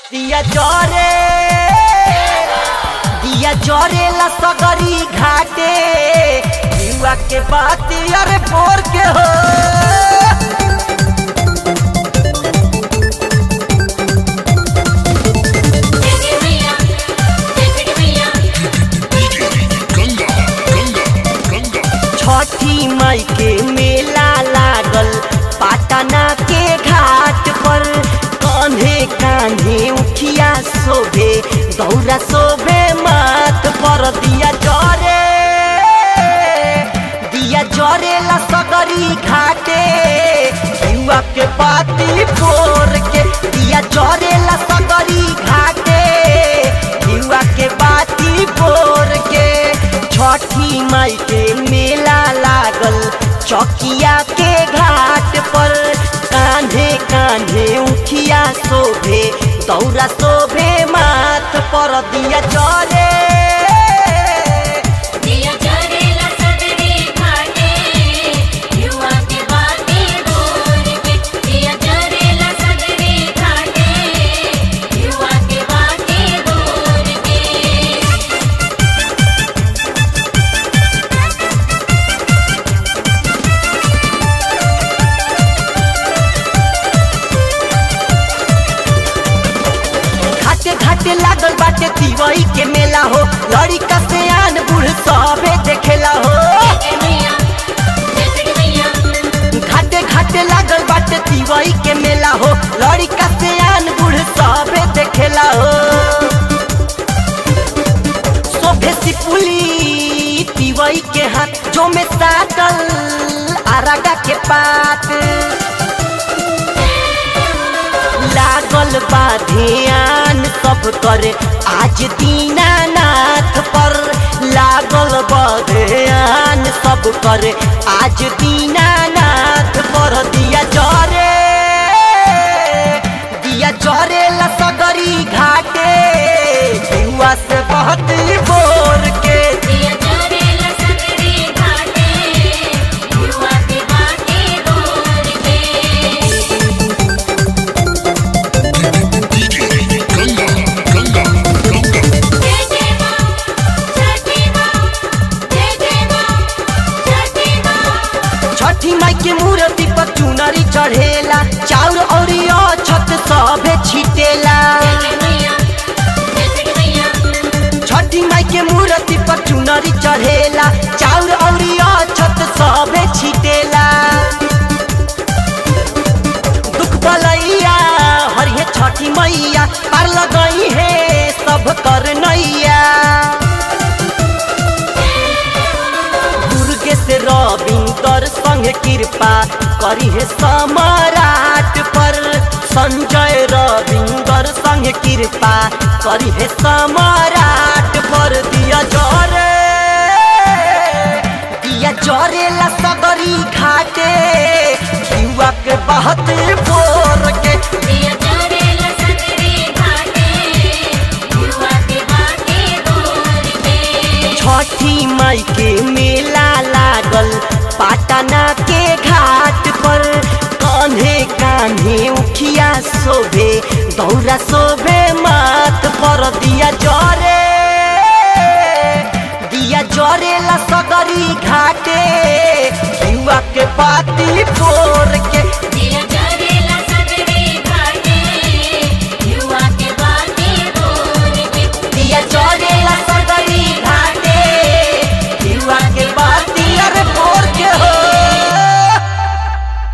दिया जरे दिया जरे ला सगरी घाटे युवा के बात अरे बोर के हो Take me up, take me up. Ganga Ganga Ganga छठी मई के मेला लागल पाटना के घाट पर कान्हे कान्हे उखिया शोभे दौरा शोभे माथ पर दिया जरे दिया जरे ला सगरी घाटे युवा के पाती फोर के दिया जरे ला सगरी घाटे युवा के बाती फोर के छठी माई के मेला लागल चौकिया के घाट पर कान्हे कान्हे उखिया शोभे दौरा शोभे माथ पर दिया चले दिया जरेला सगरे घाटे युवा के बाते बोल के दिया जरेला सगरे घाटे युवा के बाते बोल के घाटे घाटे लागल बाटे तिवई के मेला हो लड़का से आन बूढ़ सबे देखेला हो घाटे घाटे लागल बाटे तिवई के मेला हो लड़का से आन बूढ़ सबे देखेला हो सोफे सिपुली तिवई के हाथ जो में साटल आरागा के पात लागल बा ध्यान सब करे आज दीनानाथ पर लागल बा ध्यान सब करे आज दीनानाथ पर दिया जरे दिया जरे ला सगरी घाटे युवा से बहुत बोर के दिया जरेला सगरे घाटे युवा के बाते बोल के गंगा गंगा गंगा जय जय मां छठी मां जय जय मां छठी मां छठी माई के मूर्ति पर चुनरी चढ़ेला चाउर और छत सभे छिटेला छठी माई के मूर्ति पर चुनरी चढ़ेला चाउर और छत सभे छिटेला दुख बलैया हरिहे छठी मैया पार लगई है सब कर नैया दुर्गे से रविंदर संग कृपा करी है सम्राट पर संजय रविंदर संग कृपा करी है सम्राट पर दिया जरे दिया जरे ला सगरी घाटे युवा के बहुत बोर के दिया जरेला सगरे घाटे युवा के बाते बोल के छठी माई के मेला लागल पाटना के घाट पर कान्हे कान्हे उखिया शोभे दौरा शोभे माथ पर दिया जरे दिया जरे ला सगरी घाटे युवा के पाती फोर के